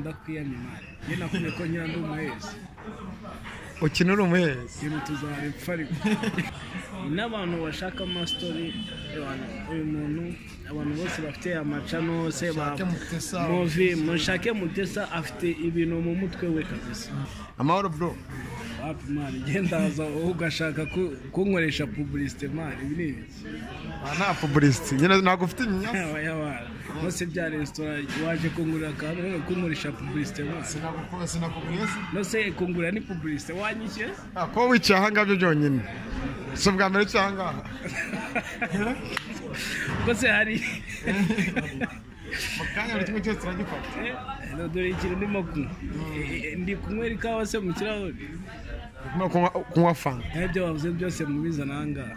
ndakwiye animale njye nakubwiye ko nyira ndi umuhezi ukina uri umuhezi ikintu tuzaba ipfa ariko n'abantu bashaka amasitori uyu muntu abantu bose bafite amacano bose ba Mushake Mutesa. movi mushake mutesa afite ibintu mu mutwe we kabisa amahoro bro wapi mani genda haza wowe ugashaka ku- kunkoresha pubulisite mani ibi ni ibiki aha nta pubulisiti nyine ntabwo ufite imyanya yaba yaba bose bya resitora waje kungurira akantu none kunkoresha pubulisite mani Sinakukora sinakugureza nose kungurira ni pubulisite wanyishyura kuba wicaye aha ngaha byo byonyine si ubwa mbere wicaye aha ngaha rwose hari mu kanya buri kimwe cyose turagifata Eh, dore ikintu ndimo kunywa Eh, eh, ndi kunywera ikawa se mu kirahuri Urimo kunywa- kunywa fanta naho ibyo bavuze byose mubizana aha ngaha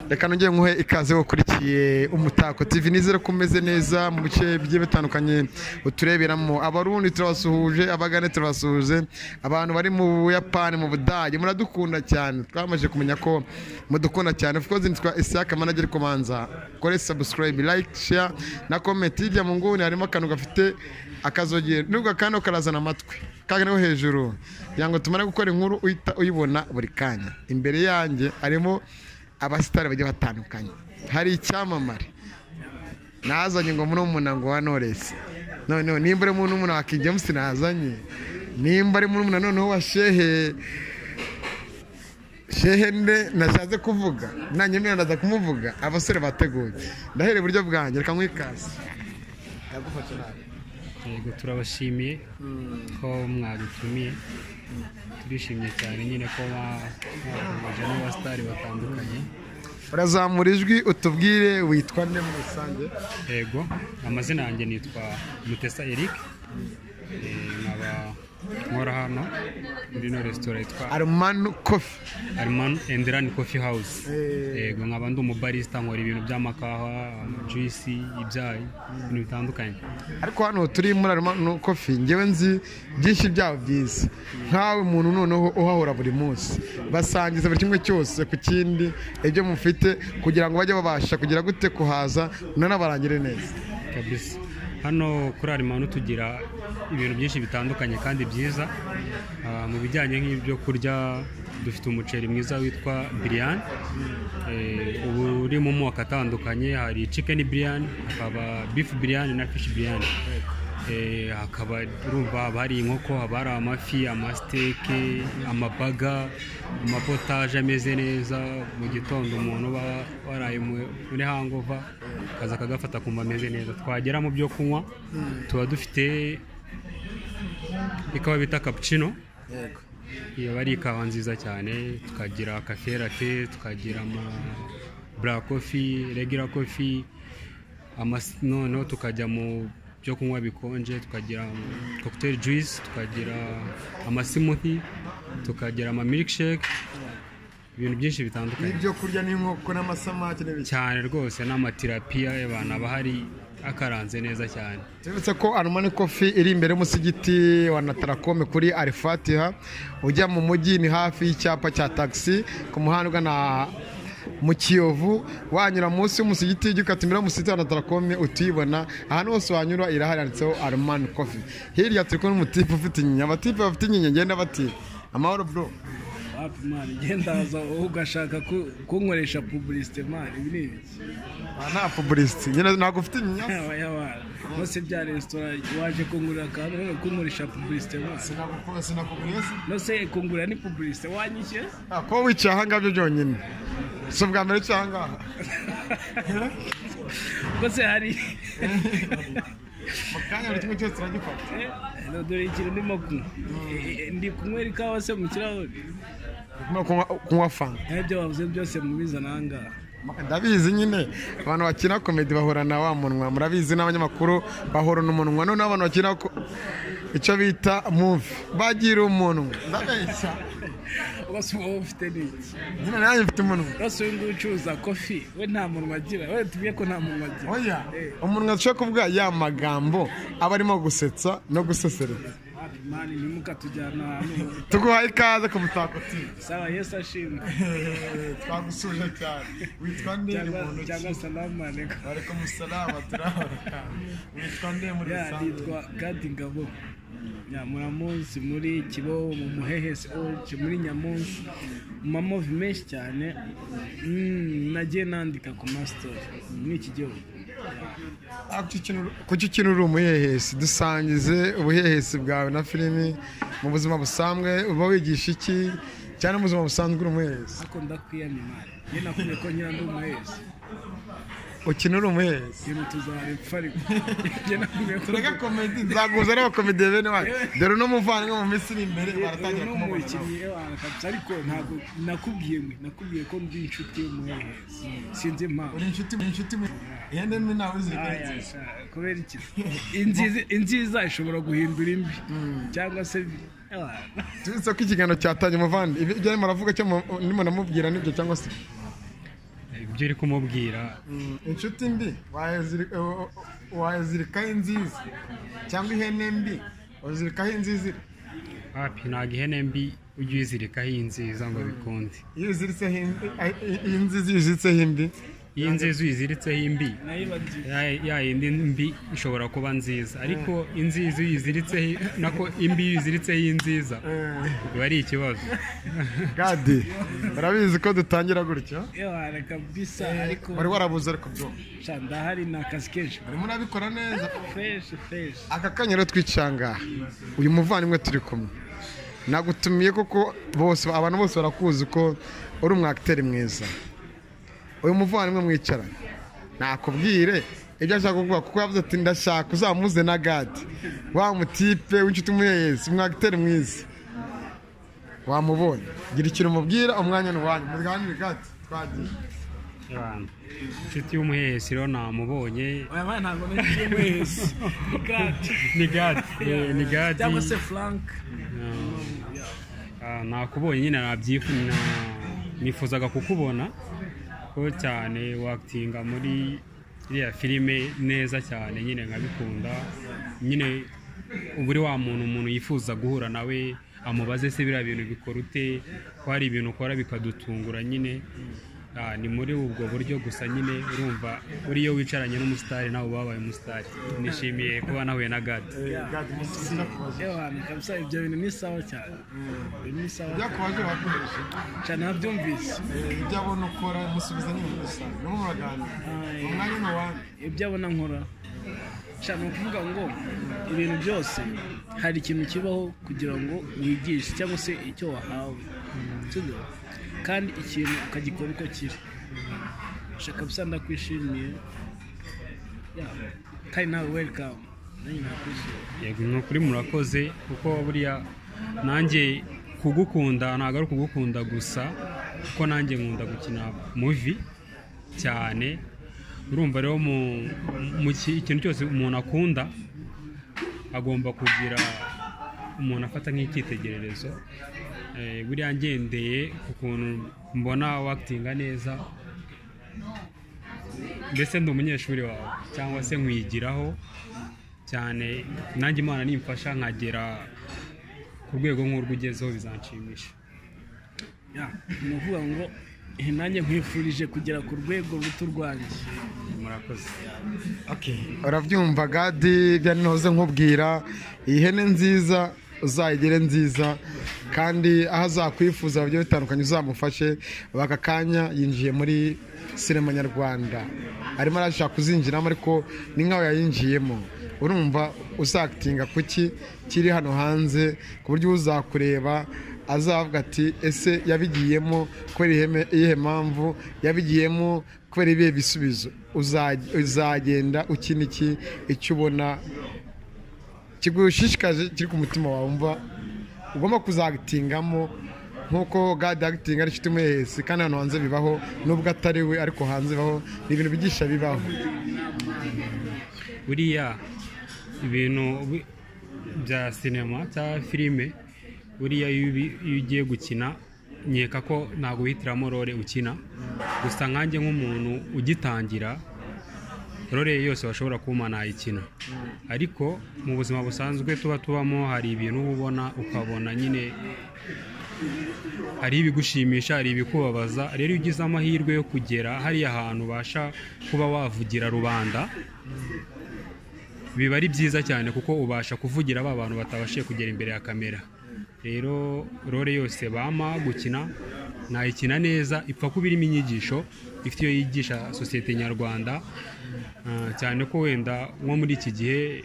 reka nongere nkuhe ikaze wakurikiye umutako tv nizere ko umeze neza mu bice bigiye bitandukanye utureberamo abarundi turabasuhuje abagane turabasuhuje abantu bari mu buyapani mu budage muradukunda cyane twamaze kumenya ko mudukunda cyane of course nitwa isaka manager kumanza kore subscribe like share na comment hirya mu nguni harimo akantu gafite akazogera nubwo kano karazana amatwi kaganiho hejuru kugira ngo tumare gukora inkuru uhita uyibona buri kanya imbere yanjye harimo abasitari bagiye batandukanye hari icyamamare nazanye ngo muri umunango wa noresi noneho nimba ari muri umuntu wa kingi james nazanye nimba ari muri umuntu noneho wa shehe shehe nde nashatse kuvuga nanjye mbere ndaza kumuvuga abasore bateguye ndahere iburyo bwanjye reka nkwikaze yego turabashimiye ko mwadutumiye turishimye cyane nyine ko mwaduhuje n'abasitari batandukanye urazamura ijwi utubwire witwa nde muri rusange yego amazina yanjye nitwa mutesa eric Eh, nkaba nkora hano muri ino resitora yitwa arumanu kofi Arman and Run Coffee House. Yego nkaba ndi umubarista nkora ibintu by'amakawa, juice, ibyayi, ibintu bitandukanye. ariko hano turi muri arumano kofi ngewe nzi byinshi byabo byiza nkawe umuntu noneho uhahora buri munsi basangiza buri kimwe cyose ku kindi ibyo mufite kugira ngo bajye babasha kugira gute kuhaza nanabarangire neza kabisa hano kuri arimanu tugira ibintu byinshi bitandukanye kandi byiza Ah, mu bijyanye nk'ibyo kurya dufite umuceri mwiza witwa biriyani uba uri mu moko atandukanye hari cikeni biriyani hakaba bifu biriyani na fishi biriyani Eh, hakaba urumva haba hari inkoko haba hari amafi amasiteke amabaga amapotaje ameze neza mu gitondo umuntu uba waraye mu- muri hangova akaza akagafata akumva ameze neza twagera mu byo kunywa tuba dufite ikawa bita cappuccino iyo aba ari ikawa nziza cyane tukagira kaferate tukagira ama black coffee regular coffee amas- noneho tukajya mu byo kunywa bikonje tukagira cocktail juice tukagira amasimuthi tukagira ama milkshake ibintu byinshi bitandukanye n'ibyo kurya n'inkoko n'amasamake n'ibiki cyane rwose n'amatirapiya y'abantu aba hari akaranze neza cyane tubibutse ko arumano kofi iri imbere y'umusigiti wa natarakome kuri arifatiha ujya mu mujyi ni hafi y'icyapa cya tagisi ku muhanda ugana mu kiyovu wanyura munsi y'umusigiti ujya ukata imbere y'umusigiti wa natarakome utuyibona ahantu hose wanyura irahari yanditseho arumano kofi hirya turi kumwe n'umutipe ufite inyinya abatipe bafite inyinya ngenda bati amahoro bro wapi mani genda haza wowe ugashaka ku- kunkoresha pubulisite mani ibi ni ibiki aha nta pubulisiti nyine ntabwo ufite inyinya yaba yaba bose bya resitora waje kungurira akantu none kunkoresha pubulisite mani Sinakukora sinakugureza nose kungurira ni pubulisite wanyishyura kuba wicaye aha ngaha byo byonyine si ubwa mbere wicaye aha ngaha rwose hari mu kanya buri kimwe cyose turagifata Eh, dore ikintu ndimo kunywa Eh, eh, ndi kunywera ikawa se mu kirahuri Urimo kunywa- kunywa fanta naho ibyo bavuze byose mubizana aha ngaha ndabizi nyine abantu bakina komedi bahura na wa munwa murabizi n'abanyamakuru bahorana umunwa noneho abantu bakina ko- icyo bita muvi bagira umunwa ndabeshya rwose uba ufite n'iki nyine nanjye mfite umunwa rwose uyu nguyu ucuruza kofi we nta munwa agira we tubwiye ko nta munwa agira oya umunwa dushobora kuvuga ya magambo aba arimo gusetsa no gusesereza Wapi mani ntimukatujyana ahantu mu- tuguhaye ikaze ku mutako TV. sawa yesu ashimwe twagusuje cyane witwa nde cyangwa mu ntoki cyangwa salamu alaikum ariko musaraba turabona witwa nde muri ya rusange nitwa gadi ngabo ya muramunsi muri kiboho mu muhehe siorge muri nyamunsi mu mamovi menshi cyane Mm, nagiye nandika ku masitori muri iki gihugu kuki ukina uri umuhehesi dusangize ubuhehesi bwawe na filimi mu buzima busanzwe uba wigisha iki cyangwa mu buzima busanzwe uri umuhehesi ariko ndakwiyamimara iyo nakumye ko nyira ndi umuhehesi ukina uri umuhehesi ikintu tuzarepfa ariko njye nakumye ko tureka komedi nzaguza ari abakomediye bene wanyu dore uno muvandimwe mu minsi iri imbere uyu baratangira ni kumubona umukinnyi ewana kabisa ariko ntabwo nakubwiye mwe nakubwiye ko ndi inshuti y'umuhehesi sinzi impamvu uri inshuti uri inshuti mu- ihene ni nawe Aya, zirengera kubera iki Inziza- inziza ishobora guhindura imbi cyangwa se ewana. tubitse ko ikiganiro cyatangiye umuvandimwe ibyo ibyo arimo aravuga cyo mu- ndimo namubwira nibyo cyangwa se ibyo uri kumubwira inshuti mbi wayazirika- wa- wa- wayazirikaho inziza cyangwa ihene mbi wazirikaho inziza iri. hapi ntabwo ihene mbi ujye uyizirikaho iyi nziza ngo bikunde iyo uziritseho in- a- i- iyi nziza iyo uziritseho indi iyi nziza uyiziritseho imbi nayiba nziza ya- ya yindi mbi ishobora kuba nziza ariko inziza iyo uyiziritseho i- nako imbi iyo uyiziritseho iyi nziza Eh, biba ari ikibazo gadi urabizi ko dutangira gutya ewana kabisa ariko wari warabuze ariko byumva sha ndahari ni akazi kenshi urimo urabikora neza freshi freshi aka kanya rero twicanga uyu muvandimwe turi kumwe nagutumiye koko bose abantu bose barakuzi ko uri umwakiteri mwiza uyu muvandimwe mwicaranye nakubwire ibyo ashaka kuvuga kuko yavuze ati ndashaka uzamuze na gadi wa mutipe w'inshuti umuyeyezi umwakiteri mwiza wamubonye gira ikintu umubwira umwanya ni uwanyu muganire gadi twagiye Abantu. inshuti y'umuhehesi rero namubonye aya bana ntabwo nagiye wese ni gati ni gadi eh, ni gadi cyangwa se frank Ah, nakubonye nyine nabyifu na- nifuzaga kukubona ko cyane wakitinga muri iriya filime neza cyane nyine nkabikunda nyine uba uri wa muntu umuntu yifuza guhura nawe amubaze se biriya bintu bikora ute ko hari ibintu ukora bikadutungura nyine Ah, ni muri ubwo buryo gusa nyine urumva uriyo wicaranye n'umusitari nawe uba wabaye umusitari nishimiye kuba nahuye na gadi Eh, gadi umunsi uza kubaza ewana kabisa ibyo bintu ni sawa cyane Ibyo ni sawa ibyo cyane akubaje wakoresha Sha nabyumvise Eh, ibyo abona ukora musubiza ni muri rusange nimwe muraganira Aye. umwanya ni uwanyu ibyo abona nkora sha ni ukuvuga ngo ibintu byose hari ikintu kibaho kugira ngo wigishe cyangwa se icyo wahawe sibyo kandi ikintu ukagikora uko kiri shaka bisa ndakwishimiye Ya, kandi nawe welikamu nanjye nakwishimiye yego ni ukuri murakoze kuko buriya nanjye kugukunda ntabwo ari ukugukunda gusa kuko nanjye nkunda gukina muvi cyane urumva rero mu- mu ki- ikintu cyose umuntu akunda agomba kugira umuntu afata nk'icyitegererezo Eh, buriya ngendeye ku kuntu mbona wakitinga neza mbese ndi umunyeshuri wawe cyangwa se nkwigiraho cyane nanjye imana nimfasha nkagera ku rwego nk'urwo ugezeho bizanshimisha Ya, ni ukuvuga ngo eh, nanjye nkwifurije kugera ku rwego ruto rwanjye murakoze urabyumva gadi ibyo ntihoze nkubwira iyi hene nziza uzayigire nziza kandi aho azakwifuza bigiye bitandukanye uzamufashe aka kanya yinjiye muri sinema nyarwanda arimo arashaka kuzinjiramo ariko ni nkaho yayinjiyemo urumva uzakitinga ku ki kiri hano hanze ku buryo uzakureba azavuga ati ese yabigiyemo kubera iheme- iyihe mpamvu yabigiyemo kubera ibihe bisubizo Uza- uzagenda ukina iki icyo ubona kigushishikaje kiri ku mutima wawe wumva ugomba kuzagitingamo nk'uko gadi agitinga ari inshuti umuhehesi kandi hano hanze bibaho nubwo atari we ariko hanze bibaho ni ibintu bigisha bibaho buriya ibintu bi- bya sinema cyangwa filime buriya iyo ubi- iyo ugiye gukina nkeka ko ntabwo wihitiramo role ukina gusa nkanjye nk'umuntu ugitangira role yose washobora kuba nayikina ariko mu buzima busanzwe tuba tubamo hari ibintu uba ubona ukabona nyine hari ibigushimisha hari ibikubabaza rero iyo ugize amahirwe yo kugera hariya hantu ubasha kuba wavugira rubanda biba ari byiza cyane kuko ubasha kuvugira ba bantu batabashije kugera imbere ya kamera rero role yose bama gukina nayikina neza ipfa kuba irimo inyigisho ifite iyo yigisha sosiyete nyarwanda Ah, cyane ko wenda nko muri iki gihe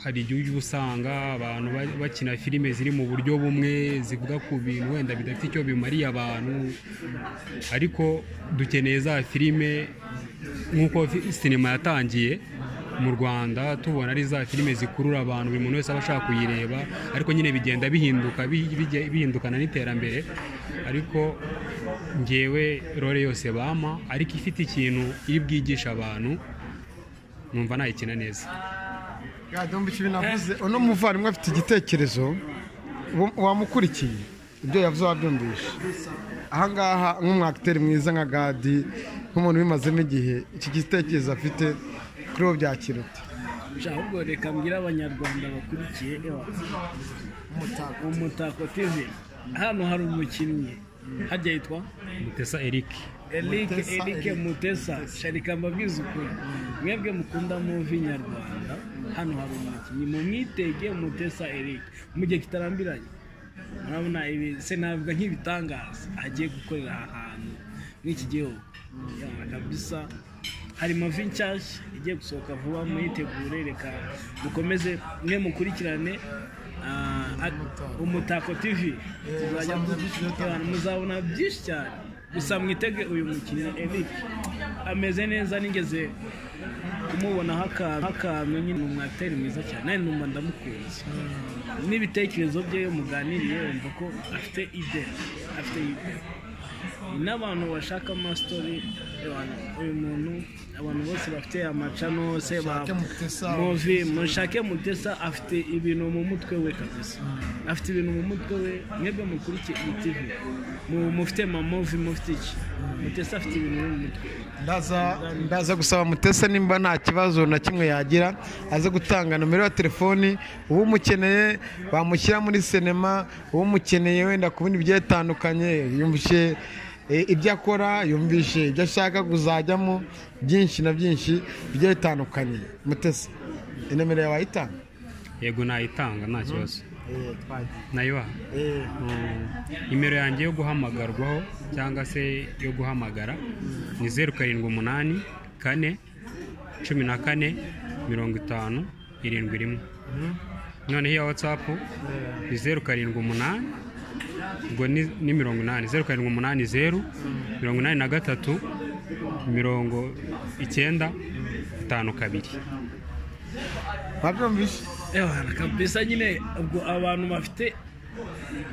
hari igihe ujya usanga abantu ba- bakina filime ziri mu buryo bumwe zivuga ku bintu wenda bidafite icyo bimariye abantu ariko dukeneye za filime nk'uko fi- sinema yatangiye mu rwanda tubona ari za filime zikurura abantu buri muntu wese aba ashaka kuyireba ariko nyine bigenda bihinduka bi- bijya- bihindukana n'iterambere ariko ngewe role yose bama ariko ifite ikintu iri bwigisha abantu numva nayikina neza ya dombi ikibi navuze uno muvandimwe afite igitekerezo wa- wamukurikiye ibyo yavuze wabyumvishe ahangaha nk'umwakiteri mwiza nka gadi nk'umuntu ubimazemo igihe iki gitekerezo afite kuri ubu byakiruta sha ahubwo reka mbwire abanyarwanda bakurikiye ewa umutako umutako tv hano hari umukinnyi hajya yitwa mutesa eric Eric Mutesa, Eric Eric. Mutesa sharika mbabwiza ukuri mwebwe mukunda muvi nyarwanda hano hari umukinnyi mumwitege Mutesa Eric mu gihe kitarambiranye murabona ibi se navuga nk'ibitangaza agiye gukorera aha hantu muri iki gihugu Yawa, kabisa hari mavi nshyashya igiye gusohoka vuba muyitegure reka mukomeze mwe mukurikirane ah, Umutako. umutako tv tuzajya muzabona byinshi byo abantu muzabona byinshi cyane gusa mwitege uyu mukinnyi Eric ameze neza nigeze kumubonaho akantu akantu nyine ni umwateri mwiza cyane nanjye numva ndamukunze n'ibitekerezo bye iyo muganiriye wumva ko afite ide afite ide n'abantu bashaka amasitori abantu- uyu muntu abantu bose bafite amacano se ba Mushake Mutesa. muvi mushake mutesa afite ibintu mu mutwe we kabisa afite ibintu mu mutwe we mwebwe mukurikiye iyi tv Mu- mufite mamuvi mufite iki mutesa afite ibintu mu mutwe ndaza ndaza gusaba mutesa nimba nta kibazo na kimwe yagira aze gutanga nomero ya telefoni uwo umukeneye bamushyira muri sinema uwo umukeneye wenda ku bindi bigiye bitandukanye yumvishe eh, ibyo akora yumvishe ibyo ashaka kuzajyamo byinshi na byinshi bigiye bitandukanye mutesa inomero yawe wayitanga yego nayitanga nta kibazo nayibaha Eh, Mm, nimero yanjye yo guhamagarwaho cyangwa se yo guhamagara ni zeru karindwi umunani kane cumi na kane mirongo itanu irindwi rimwe noneho iya watsapu ni zeru karindwi umunani ubwo ni ni mirongo inani zeru karindwi umunani zeru mirongo inani na gatatu mirongo icyenda itanu kabiri wabyumvishe Ewa, kabisa nyine ubwo abantu bafite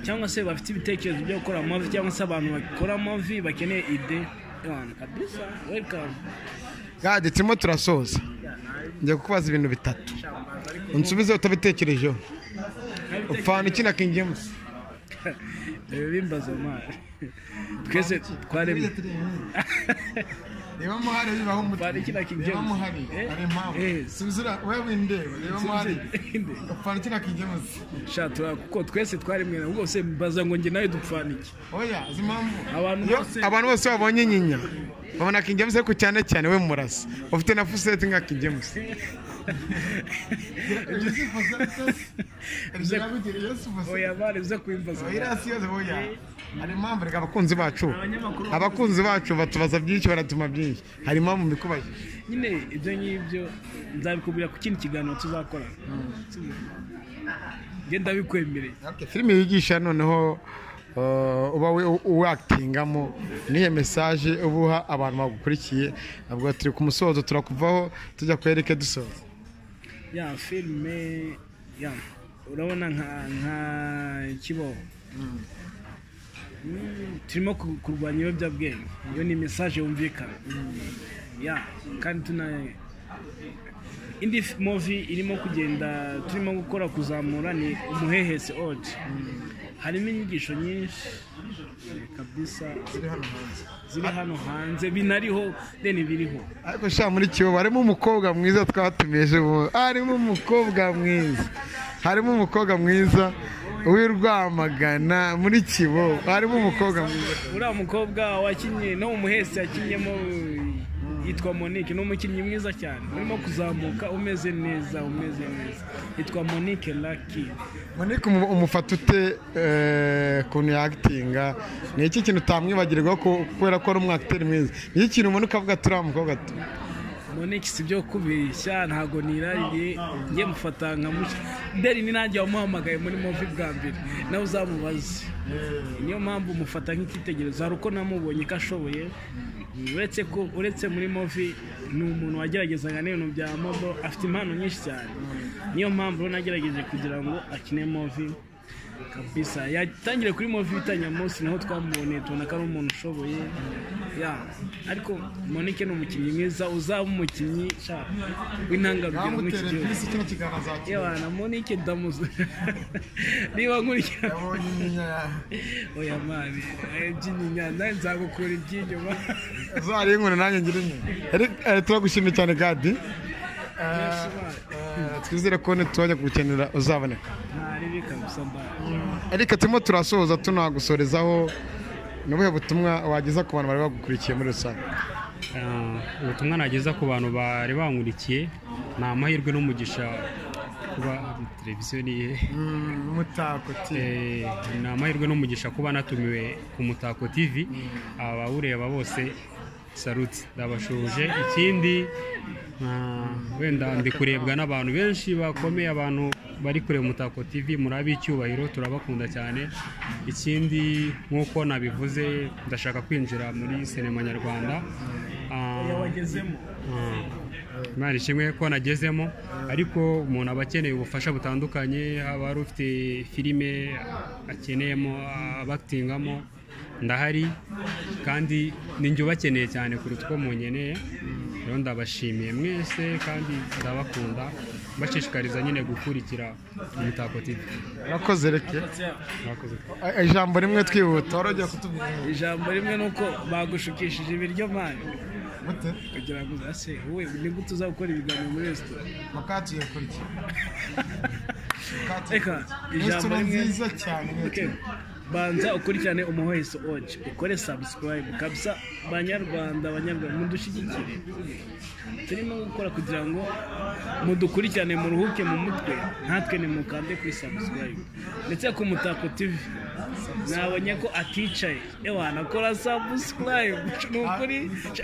cyangwa se bafite ibitekerezo byo gukora amavi cyangwa se abantu bakora amavi bakeneye ide Ewa, kabisa welcome gadi turimo turasoza njya kukubaza ibintu bitatu unsubize utabitekerejeho ufana ukina king james Ibi bimbaza amara twese twaremye reba muhari bibaho umutwe Fana ikina King reba James. muhari Eh? hari impamvu Eh. subizira wewe indeba reba muhari Inde. fana ikina King James sha tura- kuko twese twaremwe na rwose mbaza ngo njye nawe dupfana iki oya uzi impamvu abantu Iyo bose abantu bose babonye nyinya babona king james ariko cyane cyane we murasa ufite na fuseti nka king james ibyifuzo byabugira iyo subuze oya bari uze kubimbaza amara. irasi yose oya hari impamvu reka abakunzi bacu Abanyamakuru- abakunzi bacu batubaza byinshi baratuma byinshi hari impamvu mbikubajije nyine ibyo ngibyo nzabikubwira ku kindi kiganiro tuzakora ngenda bikwemereye filime yigisha noneho uh, uba we- wakitingamo niyo mesaje uba uha abantu bagukurikiye ntabwo turi ku musozo turakuvaho tujya kwereke dusoza ya filime ya urabona nka nka kibaho Mm, turimo ku- kurwanya ibiyobyabwenge iyo ni mesaje yumvikana ya kandi tuna indi f- movi irimo kugenda turimo gukora kuzamura ni umuhehesi odi harimo inyigisho nyinshi kabisa ziri hano hanze ziri hano hanze binariho deni biriho ariko sha muri kiyobo harimo umukobwa mwiza twatumiye ejo bundi harimo umukobwa mwiza harimo umukobwa mwiza w'i rwamagana muri kibo harimo umukobwa mwiza uriya mukobwa wakinnye no mu muhesi yakinnyemo yitwa monique ni umukinnyi mwiza cyane urimo kuzamuka umeze neza umeze neza yitwa monique laki monique umu- umufata ute eh, ukuntu yagitinga ni iki kintu utamwibagirwa ko- kubera ko ari umwakiteri mwiza ni iki kintu ubona ukavuga turiya mukobwa tu monique si byo kubeshya ntabwo nirariye njye mufata nka mushya deni ni nanjye wamuhamagaye muri movi bwa mbere nawe uzamubaze niyo mpamvu mufata nk'icyitegererezo hari uko namubonye ko ashoboye uretse ko uretse muri movi ni umuntu wageragezaga n'ibintu bya mobo afite impano nyinshi cyane niyo mpamvu rero nagerageje kugira ngo akine movi kabisa yatangiriye kuri movi bitanyamunsi naho twamuboneye tubona ko ari umuntu ushoboye ya ariko monike ni umukinnyi mwiza uzaba umukinnyi sha, w'intangarugero muri iki gihugu kino kiganiro azakira yewe na monike ndamuze niba nkurikira yabonye inyinya yawe oya mani eh, byinyinya nawe nzagukura iby'inyuma uzariye inkoni nanjye ngira inyuma turagushimye cyane gadi Eh, twizere ko nitujya kugukenera uzaboneka ntaribi kabisa mbaye ariko turimo turasoza tunagusorezaho ni ubuhe butumwa wageza ku bantu bari bagukurikiye muri rusange Ah, ubutumwa nageza ku bantu bari bankurikiye ni amahirwe n'umugisha kuba televiziyo ni iyihe umutako Eh, ni amahirwe n'umugisha kuba natumiwe ku mutako tv abawureba bose saruti ndabashuje ikindi ah, wenda ndi kurebwa n'abantu benshi bakomeye abantu bari kureba umutako tv muri ab'icyubahiro turabakunda cyane ikindi nk'uko nabivuze ndashaka kwinjira muri sinema nyarwanda Ah, wagezemo Imana ishimwe ko nagezemo ariko umuntu aba akeneye ubufasha butandukanye haba hari ufite filime akeneyemo abakitingamo ndahari kandi ninjye ubakeneye cyane kuruta uko munyeneye rero ndabashimiye mwese kandi ndabakunda mbashishikariza nyine gukurikira imitako TV urakoze reke mwakoze Eh, ijambo rimwe twihuta wari ugiye kutubwira ijambo rimwe ni uko bagushukishije ibiryo mani gute kugira ngo uzase wowe ni gute uza gukora ibiganiro muri resitora mukatuye kurya reka ijambo rimwe cyane Okay. banza ukurikirane umuheso oje ukore subscribe kabisa banyarwanda banyarwanda mudushyigikire turimo gukora kugira ngo mudukurikirane muruhuke mu mutwe natwe nimukande kuri subscribe ndetse ku mutako tv nabonye ko aticaye ewana kora subscribe ni ukuri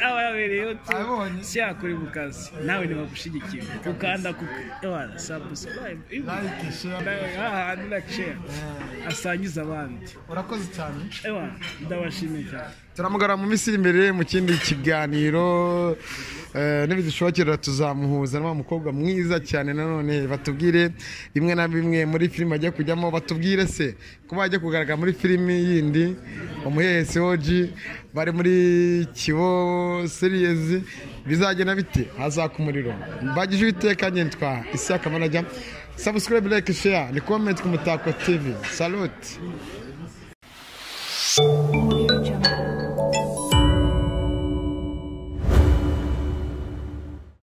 aba yabereye Abonye. siyakuri mu kazi nawe ntibagushyigikiye ukanda ku ewana subscribe Like, share. hahandi na share asangiza abandi urakoze cyane ewa ndabashimiye cyane turamugara mu minsi iri imbere mu kindi kiganiro eh, nibidushobokera tuzamuhuza na wa mukobwa mwiza cyane nanone batubwire bimwe na bimwe muri filime agiye kujyamo batubwire se kuba ajya kugaragara muri filimi yindi umuhehesi oji bari muri kibo seriyezi bizagenda bite hazaka umuriro mbagije uwiteka nyitwa isi y'akamanajya sabusikarayibu like share ni komenti ku mutako tivi salute